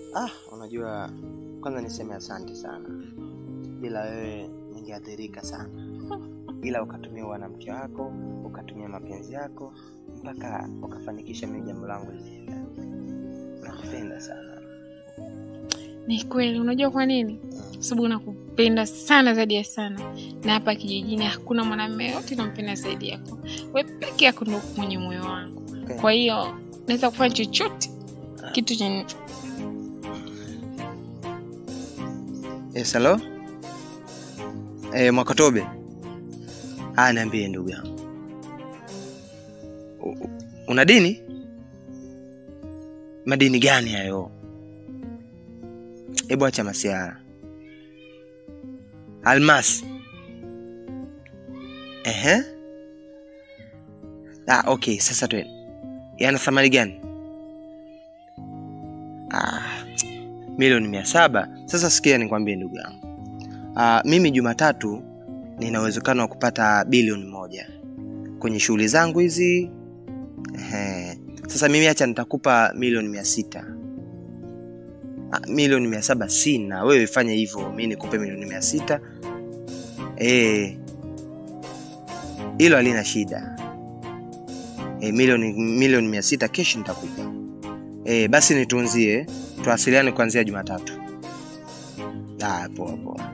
Ah, unajua kwanza niseme asante sana. Bila wewe ningeathirika sana, ila ukatumia wanamke wako, ukatumia mapenzi yako mpaka ukafanikisha mimi jambo langu lilienda. Nakupenda sana. Ni kweli, unajua kwa nini? Kwa sababu nakupenda sana zaidi ya sana, na hapa kijijini hakuna mwanamume yote nampenda zaidi yako. We peke yako ndo mwenye moyo wangu, Okay. kwa hiyo naweza kufanya chochote kitu chenye Yes, hello? Eh, Mwakatobe. Ah, niambie ndugu yangu. U- u- Una dini? Madini gani hayo? Hebu acha masiara. Almas. Ehe. Ah, okay, sasa tu. Yana thamani gani? Ah, milioni mia saba. Sasa sikia nikwambie ndugu yangu. Ah, mimi Jumatatu nina uwezekano wa kupata bilioni moja kwenye shughuli zangu hizi. Ehe. Sasa mimi acha nitakupa milioni mia sita. Ah, milioni mia saba sina. Wewe fanya hivyo, mi nikupe milioni mia sita. Eh, hilo halina shida. E, milioni milioni mia sita kesho nitakupa. E, basi nitunzie, tuwasiliane kuanzia Jumatatu. Ah, poa poa.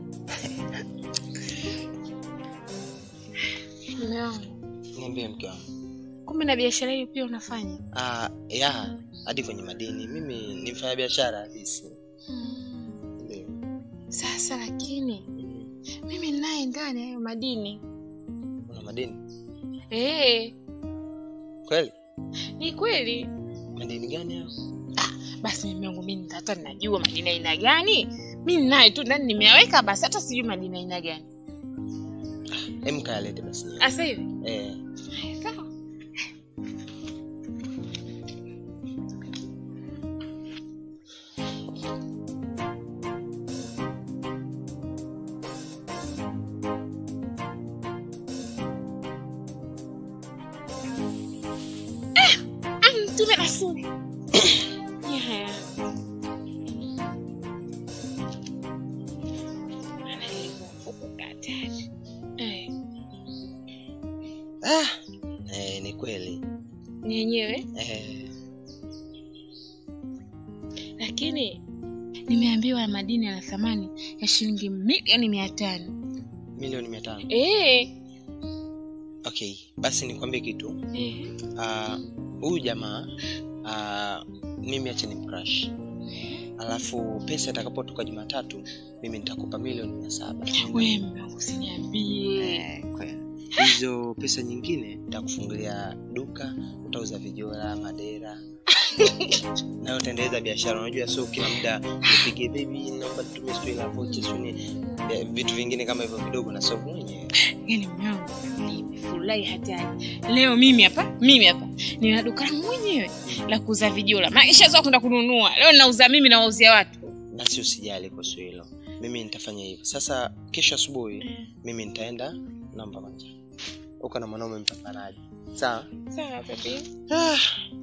mume wangu. Niambie mke wangu. Kumbe na biashara hiyo pia unafanya? Ah, ya hadi kwenye madini. Mimi ni mfanya biashara halisi. Ndio. Sasa lakini mimi naye ndani ya hayo madini Una madini eh, kweli? ni kweli. Madini gani hayo? Basi mimi wangu mimi hata ninajua madini aina gani, mimi naye tu ndani nimeyaweka, basi hata sijui madini aina gani. Hem, kayalete basi. Asa hivi Eh, sawa. Eh, ah, mtume rasuli. Yeah. Maana ilikuwa mfuko katani. Eh, ah, eh, ni kweli. ni yenyewe Eh, lakini nimeambiwa madini yana thamani ya shilingi milioni mia tano milioni mia tano. Eh, Okay, basi nikwambie kitu. eh, Ah, huyu jamaa ah, mimi acha ni mcrash. Alafu pesa itakapotoka Jumatatu mimi nitakupa milioni mia saba. we mume wangu usiniambie Eh, kweli. hizo pesa nyingine nitakufungulia duka utauza vijora madera nayo utaendeleza biashara unajua sio kila muda nipige bebi naomba tutumie sijui la vocha sijui ni- eh, vitu vingine kama hivyo vidogo na sovu mwenyewe yani mume wangu nimefurahi hatari leo mimi hapa mimi hapa nina duka langu mwenyewe la kuuza vijola maisha zao kwenda kununua leo ninauza mimi nawauzia watu basi usijali kuhusu hilo mimi nitafanya hivyo sasa kesho asubuhi mimi nitaenda namba kwanza uko na mwanaume mpambanaji sawa sawa baby ah,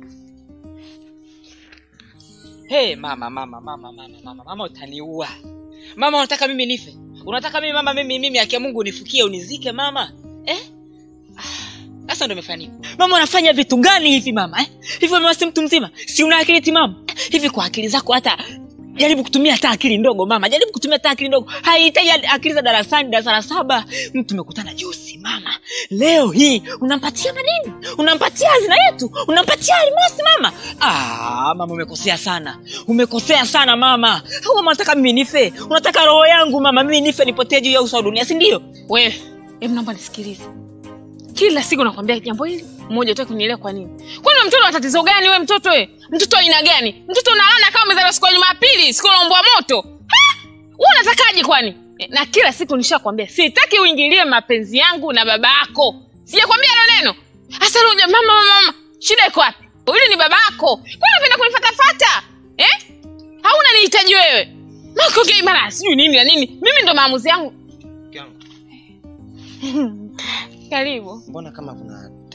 Hey, mama mama mama mama mama mama utaniua mama unataka mimi nife unataka mimi mama mimi mimi akia mungu unifukie unizike mama eh? Ah, sasa ndo imefanyika mama unafanya vitu gani hivi mama eh? hivi mama si mtu mzima si una akili timamu hivi kwa akili zako hata jaribu kutumia hata akili ndogo mama jaribu kutumia hata akili ndogo haihitaji akili za darasani darasa la saba mtu tumekutana juzi mama leo hii unampatia manini unampatia hazina yetu unampatia almasi mama ah, mama umekosea sana umekosea sana mama au mama unataka mimi nife unataka roho yangu mama mimi nife nipotee juu ya uso wa dunia si ndio wewe hebu naomba nisikilize kila siku nakwambia jambo hili mmoja utaki kunielewa kwa nini kwani wewe mtoto wa tatizo gani we mtoto we mtoto wa aina gani mtoto unalana kama umezaliwa siku ya jumapili siku laumbwa moto Ha? wewe unatakaje kwani Eh, na kila siku nishakwambia sitaki uingilie mapenzi yangu na baba yako sijakwambia hilo neno hasa leo uja- mama mama mama shida iko wapi yule ni baba yako kwani unapenda kunifatafata eh hauna nihitaji wewe makongei mara sijui nini na nini mimi ndo maamuzi yangu mke wangu, karibu mbona kama kuna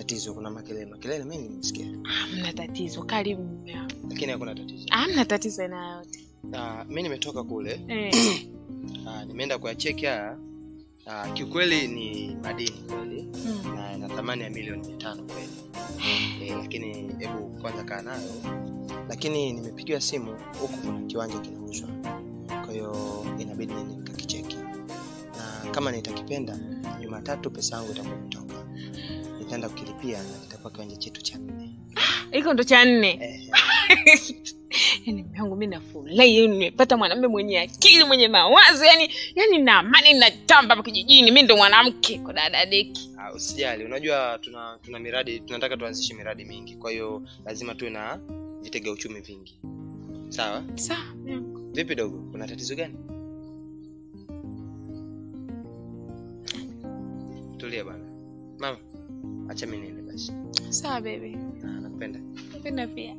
tatizo kuna makelele makelele mimi nimesikia hamna tatizo karibu mume wangu lakini hakuna tatizo hamna tatizo aina yoyote uh, mi nimetoka kule eh. uh, nimeenda kuyacheki haya uh, kiukweli ni madini kweli mm. na na thamani ya milioni mia tano kweli e, lakini hebu kwanza kaa nayo lakini nimepigiwa simu huku kuna kiwanja kinauzwa kwa hiyo inabidi nini nikakicheki na kama nitakipenda jumatatu pesa yangu itakuwa imetoka nitaenda kukilipia na kitakuwa kiwanja chetu cha nne hiko ndo cha nne eh, yani mume wangu mi nafurahi yani nimepata mwanamume mwenye akili mwenye mawazo yani yani na amani natamba hapa kijijini mi ndo mwanamke kwa dada deki ah, usijali unajua tuna tuna miradi tunataka tuanzishe miradi mingi kwa hiyo lazima tuwe na vitega uchumi vingi sawa sawa mume wangu. vipi dogo kuna tatizo gani tulia bana mama acha mi niende basi sawa bebe Ah, nakupenda napenda pia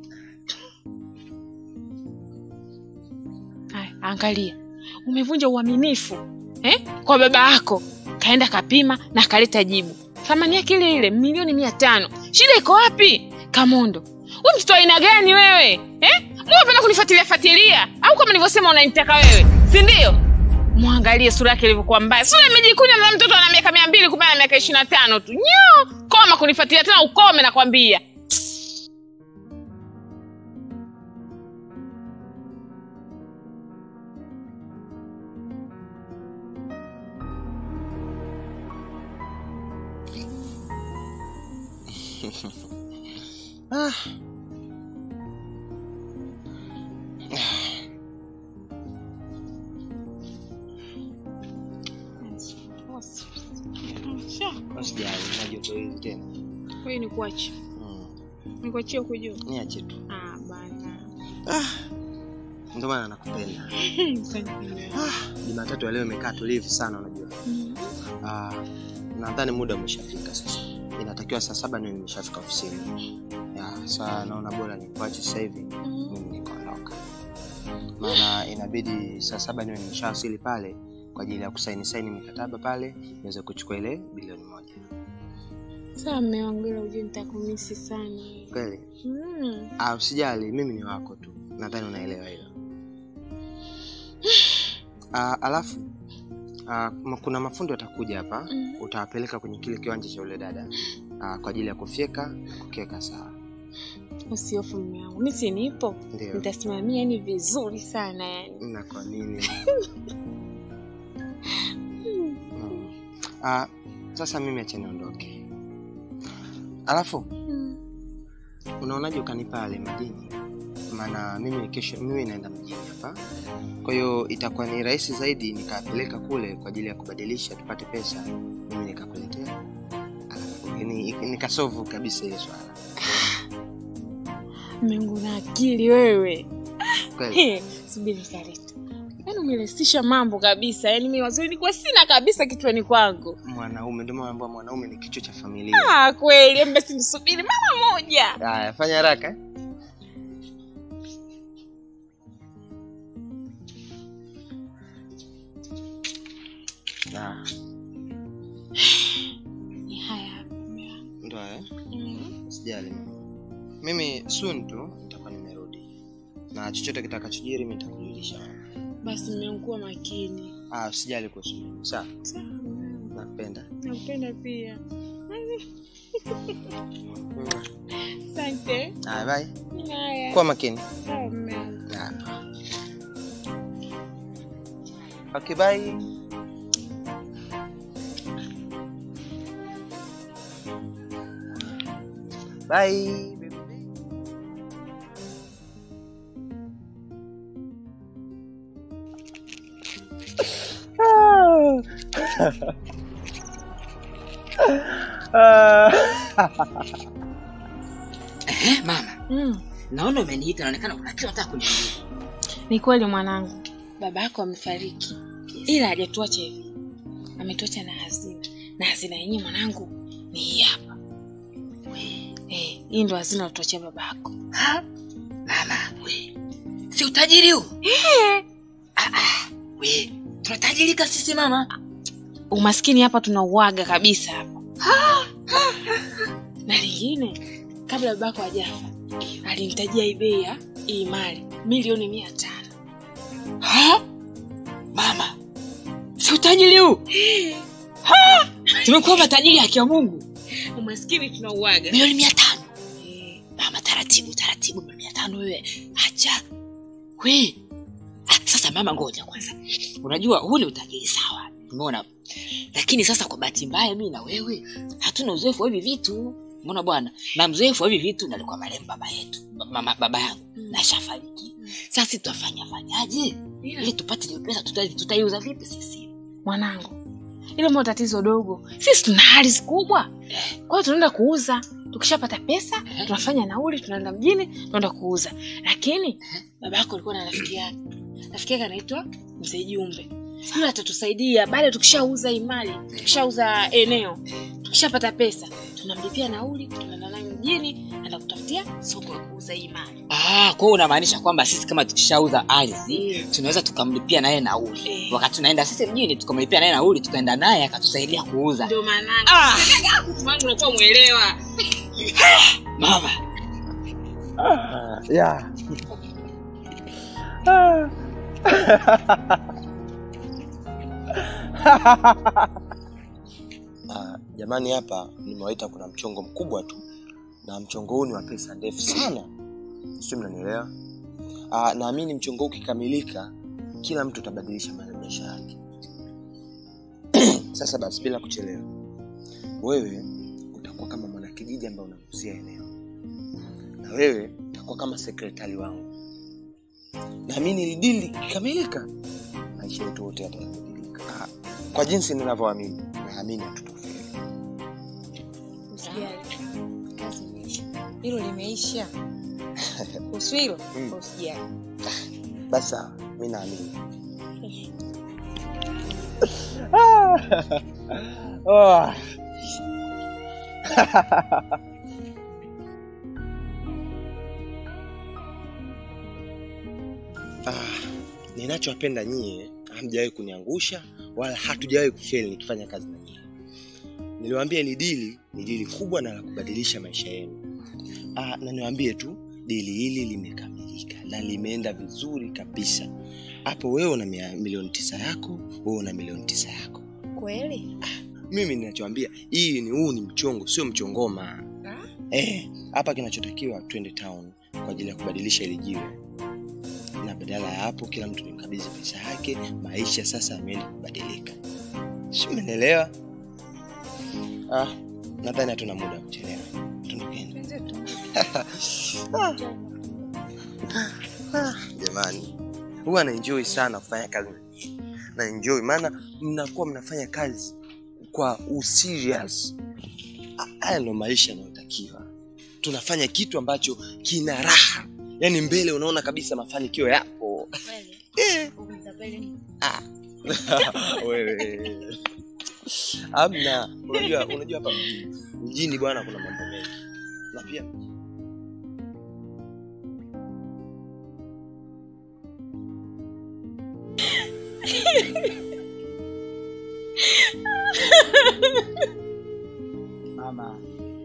haya angalia umevunja uaminifu eh? kwa baba yako kaenda kapima na kaleta jibu thamani yake ile ile milioni mia tano shida iko wapi kamondo we mtoto wa aina gani wewe eh? mwapenda kunifuatilia fuatilia au kama nilivyosema unanitaka wewe si ndio mwangalie sura yake ilivyokuwa mbaya sura imejikunya na mtoto ana miaka mia mbili kumbe ana miaka ishiri na tano tu nyo koma kunifuatilia tena ukome nakwambia ah. usijali na joto hili tena Wewe ni kuache. mm. Ni kuachie huko juu. niache tu Ah bana. ndio maana nakupenda Asante. ah. jumatatu ya leo imekaa tulivu sana unajua Mm. Ah, nadhani muda umeshafika sasa inatakiwa saa saba niwe nimeshafika ofisini ya saa naona bora nikuache sasa hivi mimi nikaondoka maana inabidi saa saba niwe nimeshawasili pale kwa ajili ya kusaini saini mikataba pale niweze kuchukua ile bilioni moja Sawa mme wangu ila ujue nitakumisi sana. kweli Mm. ah, usijali mimi ni wako tu nadhani unaelewa hilo ah, alafu ah, ma- kuna mafundi watakuja hapa Mm. utawapeleka kwenye kile kiwanja cha ule dada ah, kwa ajili ya kufyeka na kukiweka sawa Usihofu mme wangu. Mimi si nipo. ndio Nitasimamia yani vizuri sana yani. na kwa nini mm. ah, sasa mimi acha niondoke alafu Mm. unaonaje ukanipa yale madini maana mimi kesho mimi naenda mjini hapa kwa hiyo itakuwa ni rahisi zaidi nikapeleka kule kwa ajili ya kubadilisha tupate pesa mimi nikakuletea alafu ni- nikasovu kabisa ile swala Mme wangu na akili wewe. kweli He, Subiri nikaleta. Yaani umerahisisha mambo kabisa. Yaani mimi wazuri nilikuwa sina kabisa kichwani kwangu. mwanaume ndio maana naambiwa mwanaume ni kichwa cha familia Ah kweli, hebu basi nisubiri mara moja. haya fanya haraka eh? Ah, Ni haya hapa mme wangu. ndo haya Mm. sijali mimi soon tu nitakuwa nimerudi na chochote kitakachojiri mi nitakujulisha Basi mme wangu kuwa makini. ah, usijali kuhusu mimi sawa Sawa. mme wangu. nakupenda Nakupenda pia. Mm. Asante. haya bye Haya. kuwa makini Sawa mme wangu. Ah. okay bye bye baby. Eh, mama Mm. naona umeniita naonekana kuna kitu nataka kuniambia Ni kweli mwanangu, baba yako amefariki, ila hajatuacha hivi, ametuacha na hazina, na hazina yenyewe mwanangu ni hii hapa. Eh, hii ndo hazina alituachia baba yako. Ha? mama we si utajiri huu Ah, ah, we tunatajirika sisi mama Umaskini hapa tunauaga kabisa hapa. na lingine kabla babako hajafa alinitajia hii bei ya hii mali milioni mia tano Ha? mama si utajiri huu Ha? tumekuwa matajiri haki ya mungu umaskini tunauaga milioni mia tano mama taratibu taratibu milioni mia tano wewe acha we ah, sasa mama ngoja kwanza unajua huu ni utajiri sawa umeona lakini sasa kwa bahati mbaya mi na wewe hatuna uzoefu wa hivi vitu umeona bwana na mzoefu wa hivi vitu nalikuwa marehemu baba yetu mama, baba yangu Mm. nashafariki sasa si tutafanya fanyaje ili tupate hiyo pesa tuta- tutaiuza vipi sisi mwanangu ile mo tatizo dogo sisi tuna ardhi kubwa kwa hiyo tunaenda kuuza tukishapata pesa tunafanya nauli tunaenda mjini tunaenda kuuza lakini baba yako alikuwa na rafiki yake rafiki yake anaitwa mzee jumbe yule atatusaidia baada tukishauza hii mali tukishauza eneo tukishapata pesa tunamlipia nauli tunaenda naye mjini naenda kutafutia soko ya kuuza hii mali Ah, kwa hiyo unamaanisha kwamba sisi kama tukishauza ardhi Mm. tunaweza tukamlipia naye nauli Eh. wakati tunaenda sisi mjini tukamlipia naye nauli tukaenda naye akatusaidia kuuza ndio maana ah, wangu unakuwa mwelewa mama yeah. Ah, jamani hapa nimewaita kuna mchongo mkubwa tu na mchongo huu ni wa pesa ndefu sana sio mnanielewa Ah, naamini mchongo huu ukikamilika kila mtu atabadilisha ma- maisha yake sasa basi bila kuchelewa wewe utakuwa kama mwanakijiji ambaye unagusia eneo na wewe utakuwa kama sekretari wangu naamini ili dili likikamilika maisha yetu wote yatabadilika Ah, kwa jinsi ninavyoamini naamini hatutofeli Usijali. Kazi imeisha. Hilo limeisha. Kuhusu hilo Mm. usijali. basi sawa mi naamini oh. ah, ninachowapenda nyie hamjawahi kuniangusha wala hatujawahi kufeli nikifanya kazi na nyie niliwaambia ni dili ni dili kubwa na la kubadilisha maisha yenu ah, na niwaambie tu dili hili limekamilika na limeenda vizuri kabisa hapo wewe una mia- milioni tisa yako wewe una milioni tisa yako Kweli? mimi ninachoambia hii ni huu ni mchongo sio mchongoma Ah? Eh, hapa kinachotakiwa twende town kwa ajili ya kubadilisha ile jiwe na badala ya hapo kila mtu nimkabidhi pesa yake maisha sasa yameenda kubadilika si umenielewa ah, nadhani hatuna muda wa kuchelewa tundukeni Wenzetu. jamani huwa naenjoy sana kufanya kazi na nyinyi. na enjoy maana mnakuwa mnafanya kazi kwa userious Ah, haya ndo maisha yanayotakiwa tunafanya kitu ambacho kina raha yaani mbele unaona kabisa mafanikio yapo Kweli? eh. Umtapeli? ah. wewe amna unajua unajua hapa mjini mjini bwana kuna mambo mengi na pia mama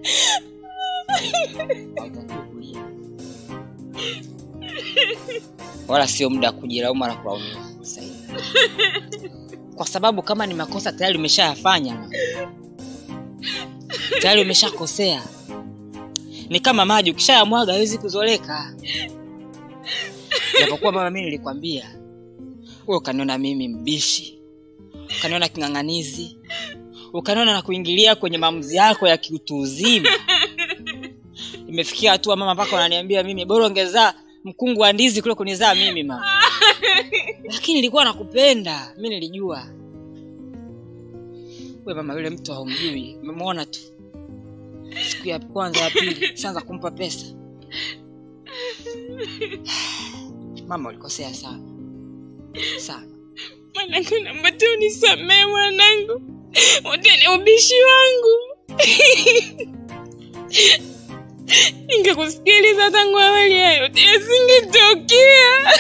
hautakiwi kulia wala sio muda wa kujilaumu wala kulaumu sasa hivi kwa sababu kama ni makosa tayari umeshayafanya tayari umeshakosea ni kama maji ukishayamwaga hawezi kuzoleka japokuwa mama mi nilikwambia we ukaniona mimi mbishi ukaniona king'ang'anizi ukaniona na kuingilia kwenye maamuzi yako ya kiutu uzima imefikia hatua mama mpaka wananiambia mimi bora ongezaa mkungu wa ndizi kule kunizaa mimi mama lakini nilikuwa nakupenda mi nilijua we mama yule mtu haumjui umemwona tu siku ya kwanza ya pili shaanza kumpa pesa mama ulikosea sana sana mwanangu naomba tu unisamee mwanangu wote ni ubishi wangu ningekusikiliza tangu awali hayo yote yasingetokea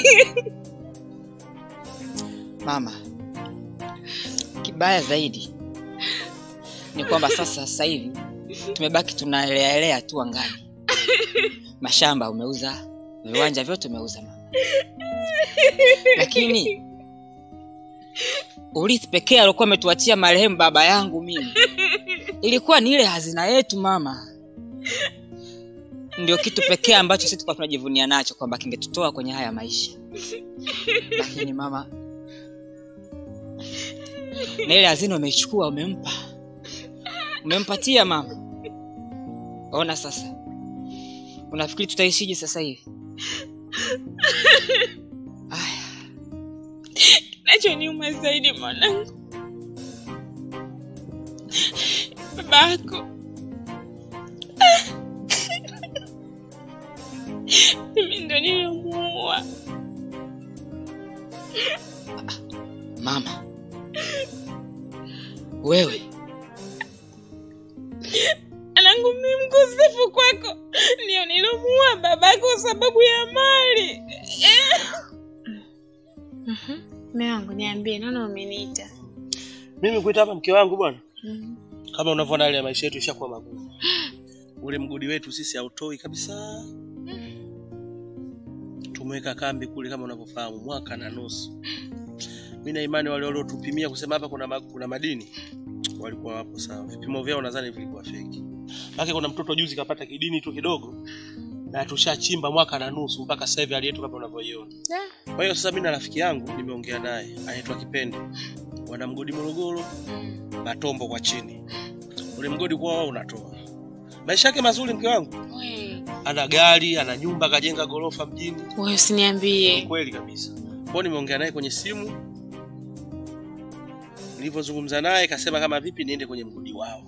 mama kibaya zaidi ni kwamba sasa sasa hivi tumebaki tunaeleaelea tu angani mashamba umeuza viwanja vyote umeuza mama lakini urithi pekee aliokuwa ametuachia marehemu baba yangu mimi ilikuwa ni ile hazina yetu mama ndio kitu pekee ambacho sisi tulikuwa tunajivunia nacho kwamba kingetutoa kwenye haya maisha lakini mama na ile hazina umeichukua umempa umempatia mama ona sasa unafikiri tutaishije sasa hivi aya Kinachoniuma zaidi mwanangu, babako mimi ndo nilomuua. mama wewe Anangu mimi mkosefu kwako, ndio nilomuua babako kwa sababu ya mali. Mume wangu niambie, naona umeniita. mimi kuita hapa mke wangu bwana kama unavyoona hali ya maisha yetu ishakuwa magumu ule mgodi wetu sisi hautoi kabisa tumeweka kambi kule kama unavyofahamu mwaka na nusu mi na imani wale waliotupimia kusema hapa kuna, ma, kuna madini walikuwa wapo sawa vipimo vyao nadhani vilikuwa feki make kuna mtoto juzi kapata kidini tu kidogo na tushachimba mwaka na nusu mpaka sasa hivi hali yetu kama unavyoiona kwa hiyo sasa mi na rafiki yangu nimeongea naye anaitwa kipende wana mgodi morogoro matombo kwa chini ule mgodi kwa wao unatoa maisha yake mazuri mke wangu ana gari ana nyumba kajenga gorofa mjini Wewe usiniambie. kweli kabisa kwao nimeongea naye kwenye simu nilivyozungumza naye kasema kama vipi niende kwenye mgodi wao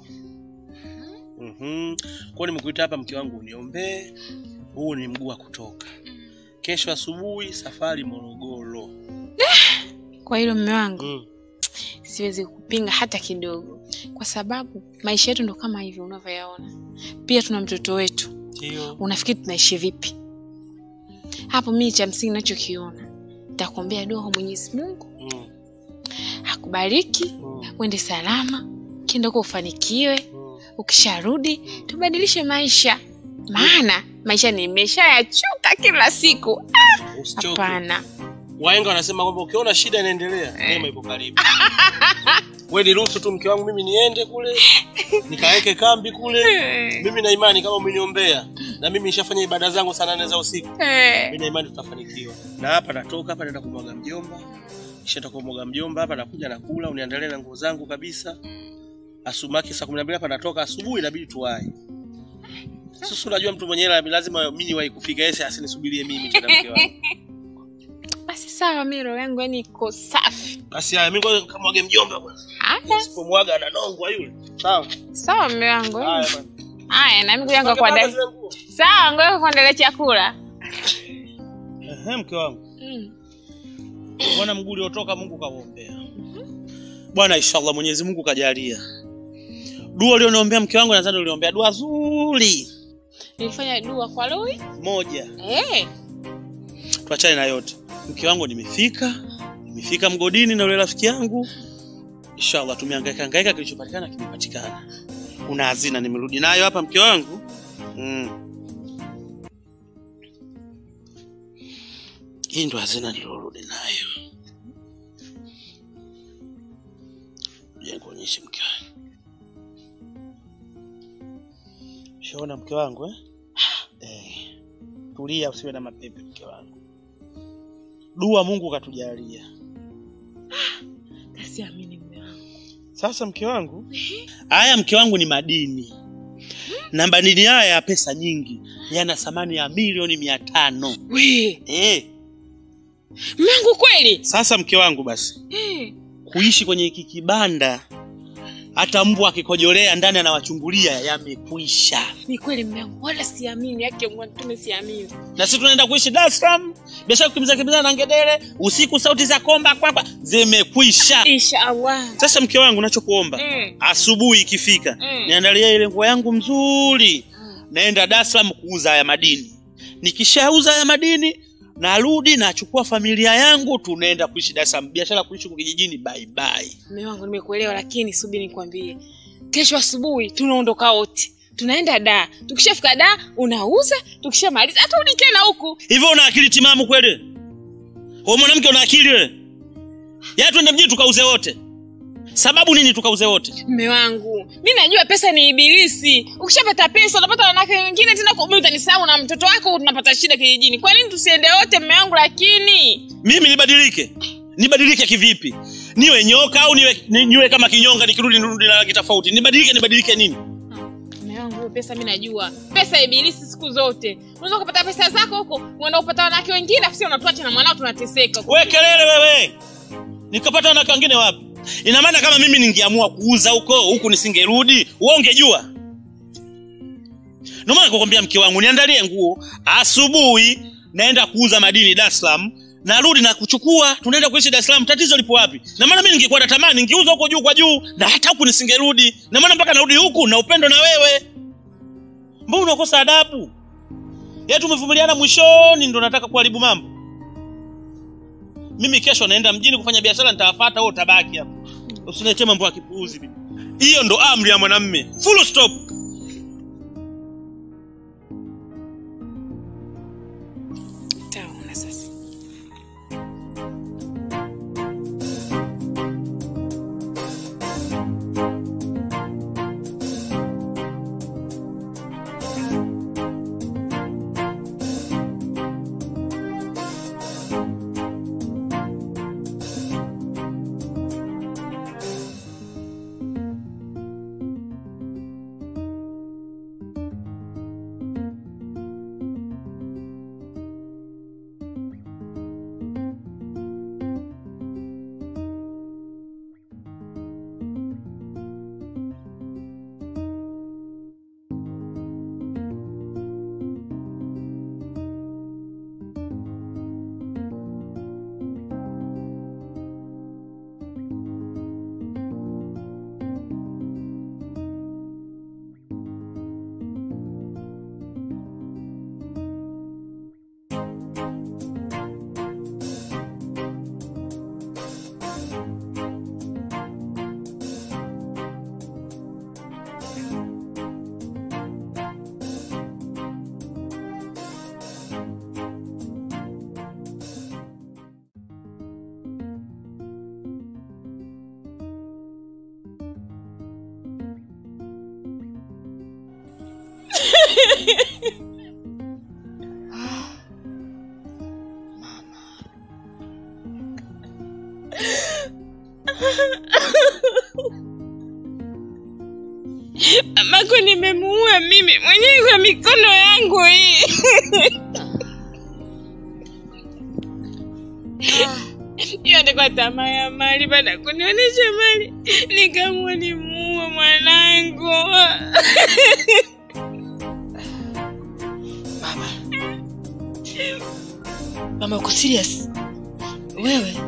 mm kwao nimekuita hapa mke wangu uniombee huu ni mguu wa kutoka kesho asubuhi safari morogoro Kwa hilo mume wangu mm. siwezi kupinga hata kidogo, kwa sababu maisha yetu ndo kama hivyo unavyoyaona. Pia tuna mtoto wetu, ndio unafikiri tunaishi vipi hapo? Mimi cha msingi nachokiona, nitakuombea dua kwa Mwenyezi Mungu mm. akubariki, mm. uende salama, kienda huko ufanikiwe, mm. ukisharudi tubadilishe maisha, maana maisha nimeshayachoka kila siku. usichoke Hapana, waenga wanasema kwamba ukiona shida inaendelea neema ipo karibu we niruhusu tu mke wangu mimi niende kule nikaweke kambi kule mimi na imani kama umeniombea na mimi nishafanya ibada zangu saa nane za usiku mimi na imani tutafanikiwa na hapa natoka hapa naenda kumwaga mjomba kishaenda kumwaga mjomba hapa nakuja nakula uniandalie na nguo zangu kabisa asumaki saa kumi na mbili hapa natoka asubuhi inabidi tuwai sasa unajua mtu mwenyewe lazima mimi niwahi kufika yeye asinisubirie mimi tena mke wangu basi sawa, mimi roho yangu yani iko safi. basi haya mimi ngoja kamwage mjomba kwanza Haya, Usipomwaga ananongwa yule. Sawa. sawa mume wangu. Haya bwana. Haya, na mimi yangu Panga kuandalia. zile nguo. Sawa, ngoja kuandalia chakula. Ehe, mke wangu. Mm. Bwana mguu uliotoka Mungu kauombea. Bwana inshallah Mwenyezi Mungu kajalia. Dua ulioniombea mke wangu nadhani uliombea dua zuri Nilifanya dua kwa Lui. moja. Eh, Tuachane na yote. Mke wangu nimefika. Nimefika mgodini na yule rafiki yangu. Inshallah tumehangaika hangaika kilichopatikana kimepatikana. Una hazina nimerudi nayo hapa mke wangu. Mm. Hii ndo hazina nilorudi nayo. Je, nikuonyeshe mke wangu. Shaona mke wangu eh? Eh. Tulia usiwe na mapepe mke wangu. Dua Mungu katujalia. siamini mume wangu. Sasa mke wangu, haya mke wangu ni madini na madini haya ya pesa nyingi, yana thamani ya milioni mia tano. We, Eh, mume wangu kweli? sasa mke wangu, basi Eh, kuishi kwenye hiki kibanda, hata mbwa akikojolea ndani anawachungulia, yamekwisha. ni kweli mume wangu, wala siamini yake Mungu tume siamini. Na sisi tunaenda kuishi Dar es Salaam, biashara kukimbiza kimbiza na ngedere, usiku sauti za komba kwakwa zimekwisha. Inshallah. Sasa mke wangu, nachokuomba Eh, asubuhi ikifika Mm. niandalia ile nguo yangu mzuri naenda Dar es Salaam kuuza haya madini nikishauza haya madini narudi nachukua familia yangu tunaenda kuishi Dar es Salaam biashara kuishi huku kijijini bye bye mume wangu nimekuelewa, lakini subiri nikwambie, kesho asubuhi tunaondoka wote. tunaenda daa tukishafika daa unauza tukishamaliza haturudi tena huku hivyo una akili timamu kweli wewe mwanamke una akili wewe ya twende mjini tukauze wote sababu nini tukauze wote mme wangu mi najua pesa ni ibilisi ukishapata pesa unapata wanawake wengine tena mi utanisahau na mtoto wako tunapata shida kijijini kwa nini tusiende wote mme wangu lakini mimi nibadilike nibadilike kivipi niwe nyoka au niwe, ni- niwe kama kinyonga nikirudi nirudi na rangi tofauti nibadilike nibadilike nini mme wangu hiyo pesa mi najua pesa ibilisi siku zote unaweza ukapata pesa zako huko uenda kupata wanawake wengine afu sisi unatuacha na mwanao tunateseka we kelele wewe nikapata wanawake wengine wapi ina maana kama mimi ningeamua kuuza huko huku nisingerudi wewe ungejua ndio maana kukwambia mke wangu niandalie nguo asubuhi naenda kuuza madini Dar es Salaam narudi na kuchukua tunaenda kuishi Dar es Salaam tatizo lipo wapi na maana mimi ningekuwa natamani ningeuza huko juu kwa juu na hata huku nisingerudi na maana mpaka narudi huku na upendo na wewe mbona unakosa adabu yetu tumevumiliana mwishoni ndo nataka kuharibu mambo mimi kesho naenda mjini kufanya biashara nitawafata wewe utabaki hapo usinilete mambo ya kipuuzi mimi. hiyo ndo amri ya mwanamme full stop taona sasa mamako nimemuua mimi mwenyewe kwa mikono yangu hii hiyo ndikwa tamaa ya mali baada ya kunionyesha mali nikamua nimuue mwanangu mama mama uko serious wewe